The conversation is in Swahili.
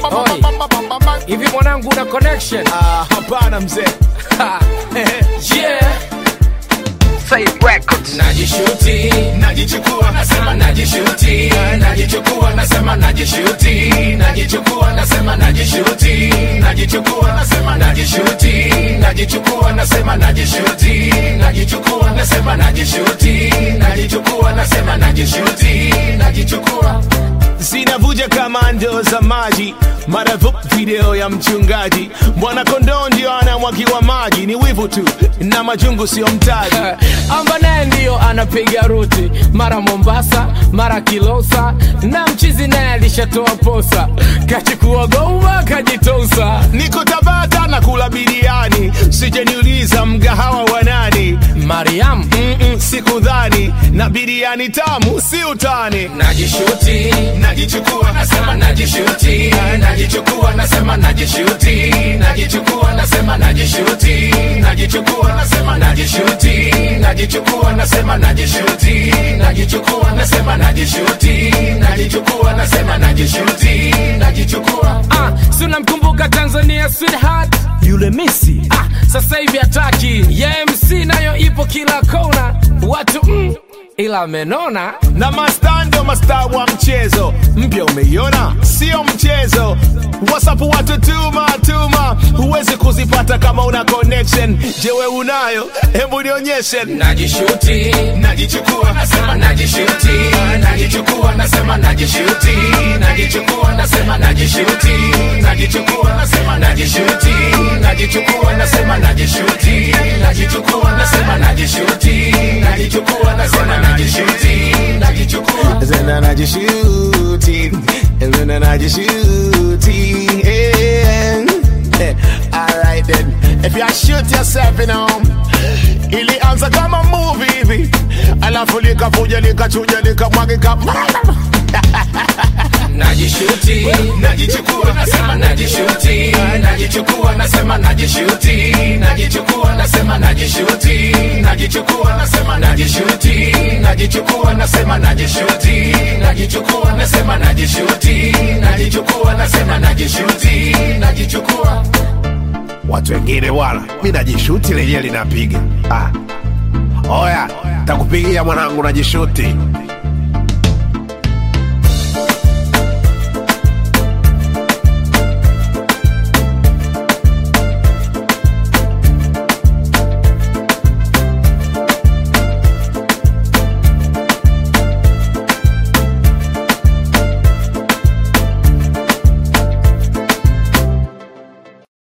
Oi. Hivi mwanangu una connection? Ah, hapana mzee. Ha. yeah. Najishuti, najichukua, nasema najishuti, najichukua, nasema najishuti, najichukua, nasema najishuti, najichukua, nasema najishuti, najichukua, nasema najishuti, najichukua, nasema najishuti, najichukua, nasema najishuti, najichukua. zinavuja kama ndoo za maji maravu video ya mchungaji bwana kondoo ndio anamwagiwa maji ni wivu tu na majungu sio mtaji amba naye ndiyo anapiga ruti mara mombasa mara kilosa na mchizi naye alishatoa posa kachukua goma kajitosa niko tabata na kula biriani sijaniuliza mgahawa wa nani mariam Mm-mm, sikudhani na biriani tamu si utani najishuti najichukua nasema najishuti najichukua nasema najishuti najichukua nasema najishuti najichukua nasema najishuti najichukua nasema najishuti najichukua nasema najishuti najichukua nasema najishuti najichukua ah si unamkumbuka Tanzania sweetheart yule misi ah sasa hivi hataki ya MC nayo ipo kila kona watu mm, ila amenona na mastando masta wa mchezo mpya umeiona sio mchezo wasapu watu tuma tuma huwezi kuzipata kama una connection jewe unayo hebu nionyeshe najishuti najichukua nasema najishuti najichukua nasema najishuti najichukua nasema najishuti najichukua nasema najishuti najichukua nasema najishuti najichukua nasema najishuti najichukua nasema najishuti najichukua Zena najishuti Zena najishuti yeah. Alright then If you shoot yourself you know Ilianza kama movie hivi Alafu likavuja likachuja likamwagika najishuti najichukua nasema najishuti najichukua nasema najishuti najichukua nasema najishuti najichukua nasema najishuti najichukua nasema najishuti najichukua nasema najishuti najichukua nasema najishuti najichukua watu wengine wala mi najishuti lenyewe linapiga ah. oya takupigia mwanangu najishuti